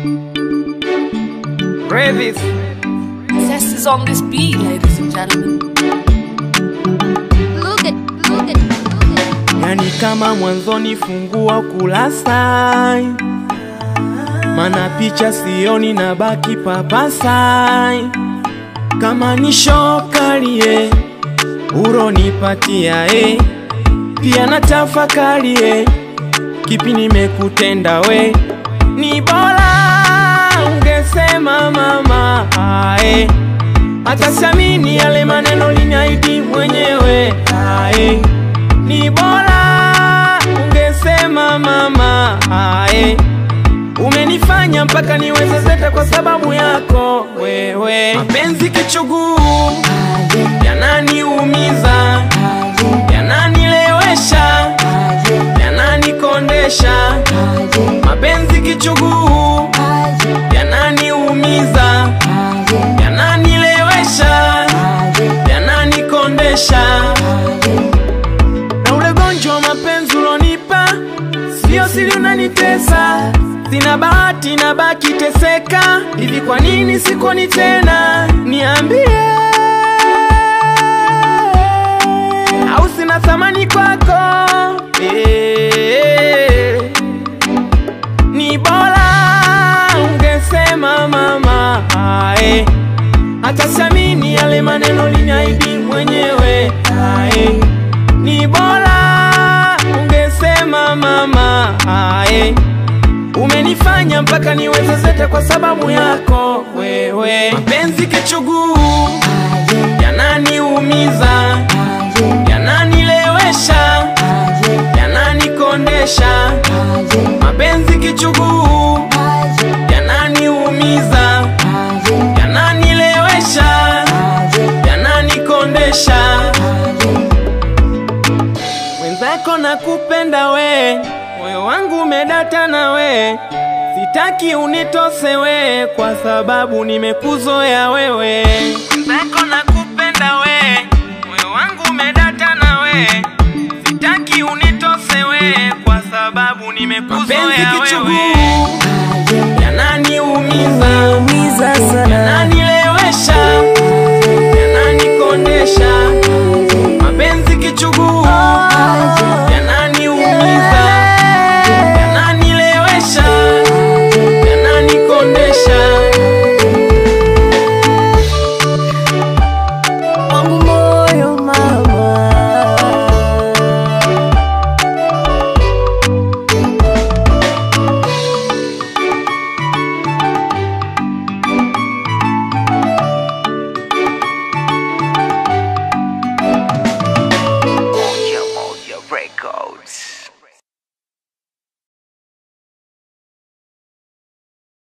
Brevis. Zest is on this beat, ladies and gentlemen. Look at, look at, look at. Yani kama mwanzoni fungua kurasa, mana picha sioni na baki papasai. Kama ni shokalie uronipatia e, pia na tafakari e, kipi nimekutenda we, ni bora ungesema mama ae, hata siamini yale maneno liniahidi mwenyewe ae, ni bora ungesema mama ae, umenifanya mpaka niweze zeta kwa sababu yako wewe, mapenzi kichuguu yananiumiza, yananilewesha, yananikondesha, mapenzi kichuguu yananiumiza, yananilewesha, yananikondesha, na ule gonjwa wa mapenzi ulonipa sio siri, unanitesa sina bahati na baki teseka hivi, kwa nini sikoni tena? Niambie, au sina thamani kwako? Eh, ni bora ungesema mama ae, hata siamini yale maneno liniahidi mwenyewe ae, ni bora ungesema mama ae, umenifanya mpaka niweze zeta kwa sababu yako wewe, mapenzi kichuguu yananiumiza, yananilewesha, yananikondesha, mapenzi kichuguu yananiumiza, yananilewesha, yananikondesha. Mwenzako nakupenda we, moyo wangu umedata na we, sitaki unitose we, kwa sababu nimekuzoea wewe. Mwenzako nakupenda we, moyo wangu umedata na we, sitaki unitose we, kwa sababu nimekuzoea wewe.